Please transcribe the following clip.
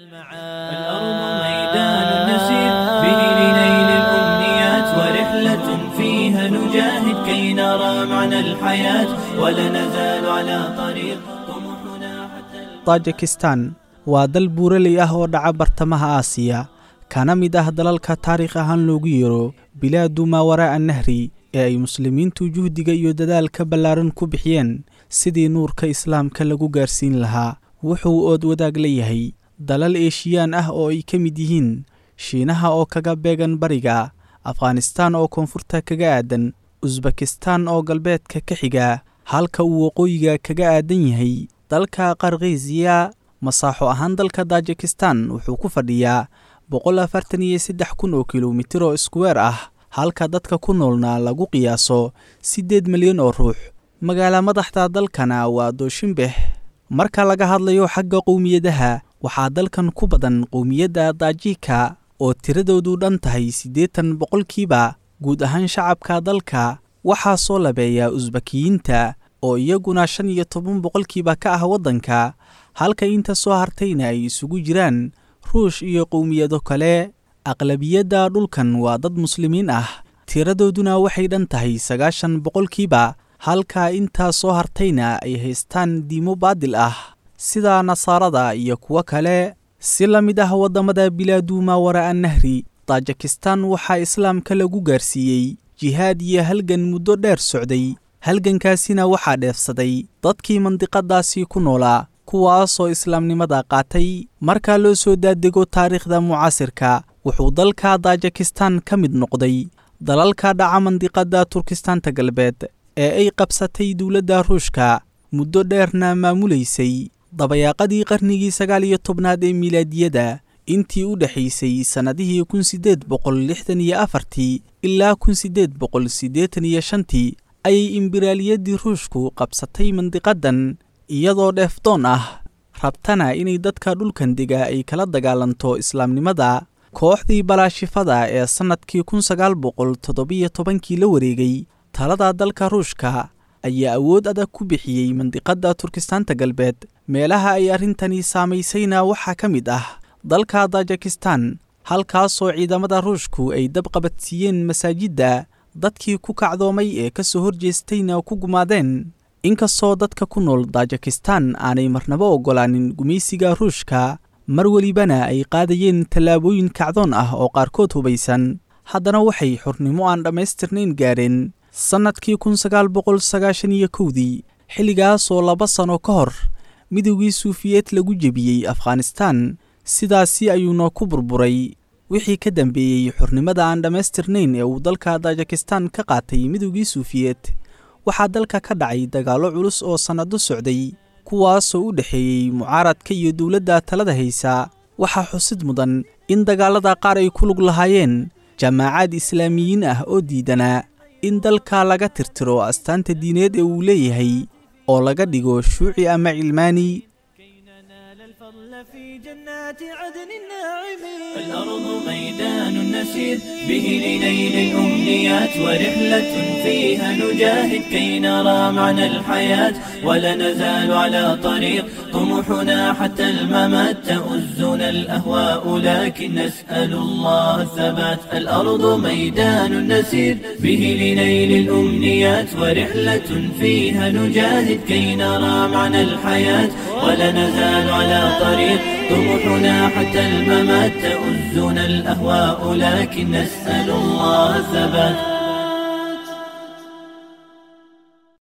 الأرض ميدان نسير به لنيل الأمنيات ورحلة فيها نجاهد كي نرى معنى الحياة ولا نزال على طريق طموحنا حتى tajikistan waa dal buuraley ah oo dhaca bartamaha aasiya kana mid ah dalalka taariikh ahaan loogu yeero bilaadu maawaraa'a nahri ee ay muslimiintu juhdiga iyo dadaalka ballaaran ku bixiyeen sidii nuurka islaamka lagu gaarsiin lahaa wuxuu ood wadaag la yahay dalal eeshiyaan ah oo ay ka mid yihiin shiinaha oo kaga beegan bariga afghanistaan oo koonfurta kaga aadan usbekistan oo galbeedka ka xiga halka uu waqooyiga kaga aadan yahay dalka qarkiisiya masaaxo ahaan dalka tajikistan wuxuu ku fadhiyaa boqol afartan iyo saddex kun oo kilomitir oo iskuweer ah halka dadka ku noolna lagu qiyaaso siddeed milyan oo ruux magaala madaxda dalkana waa dooshinbex marka laga hadlayo xagga qowmiyadaha waxaa dalkan ku badan qowmiyadda daajika oo tiradoodu dhan tahay siddeetan boqolkiiba guud ahaan shacabka dalka waxaa soo labeeya usbakiyiinta oo iyaguna shan iyo toban boqolkiiba ka ah waddanka halka inta soo hartayna ay isugu jiraan ruush iyo qowmiyado kale aqlabiyadda dhulkan waa dad muslimiin ah tiradooduna waxay dhan tahay sagaashan boqolkiiba halka intaa soo hartayna ay haystaan diimo baadil ah sida nasaarada iyo kuwo kale si la mid ah waddamada bilaadu maawaraa'a nahri tajikistan waxaa islaamka lagu gaarsiiyey jihaad iyo halgan muddo dheer socday halgankaasina waxaa dheefsaday dadkii mandiqadaasi ku noolaa kuwaasoo islaamnimada qaatay marka loo soo daadego taariikhda mucaasirka wuxuu dalka tajikistan ka mid noqday dalalka dhaca mandiqadda turkistaanta galbeed ee ay qabsatay dowladda ruushka muddo dheerna maamulaysay dabayaaqadii qarnigii sagaal iyo tobnaad ee milaadiyada intii u dhexaysay sannadihii kun siddeed boqol lixdan iyo afartii ilaa kun siddeed boqol siddeetan iyo shantii ayay imbiraaliyaddii ruushku qabsatay mandiqadan iyadoo dheefdoon ah rabtana inay dadka dhulkan dega ay kala dagaalanto islaamnimada kooxdii balaashifada ee sannadkii kun sagaal boqol toddobiyo tobankii la wareegay talada dalka ruushka ayaa awood adag ku bixiyey mandiqadda turkistaanta galbeed meelaha ay arrintani saamaysayna waxaa ka mid ah dalka tajikistan halkaasoo ciidamada ruushku ay dab qabadsiiyeen masaajidda dadkii ku kacdoomay ee ka soo horjeestayna ku gumaadeen inkastoo dadka ku nool tajikistan aanay marnabo oggolaanin gumaysiga ruushka mar welibana ay qaadayeen tallaabooyin kacdoon ah oo qaarkood hubaysan haddana waxay xornimo aan dhammaystirnayn gaadheen sannadkii kun sagaal boqol sagaashan iyo kowdii xilligaasoo laba sano ka hor midowgii suufiyeed lagu jebiyey afghanistan sidaasi ayuuna ku burburay wixii ka dambeeyey xornimada aan dhammaystirnayn ee uu dalka tajikistan ka qaatay midowgii suufiyeed waxaa dalka ka dhacay dagaallo culus oo sannado socday kuwaasoo u dhexeeyey mucaaradka iyo dowladda talada haysa waxaa xusid mudan in dagaallada qaar ay ku lug lahaayeen jaamaacad islaamiyiin ah oo diidanaa in dalka laga tirtiro astaanta diineed ee uu leeyahay oo laga dhigo shuuci ama cilmaani في جنات عدن الناعمين الأرض ميدان نسير به لنيل الأمنيات ورحلة فيها نجاهد كي نرى معنى الحياة ولا نزال على طريق طموحنا حتى الممات تؤزنا الأهواء لكن نسأل الله الثبات الأرض ميدان نسير به لنيل الأمنيات ورحلة فيها نجاهد كي نرى معنى الحياة ولا نزال على طريق طموحنا حتى الممات تؤزنا الأهواء لكن نسأل الله الثبات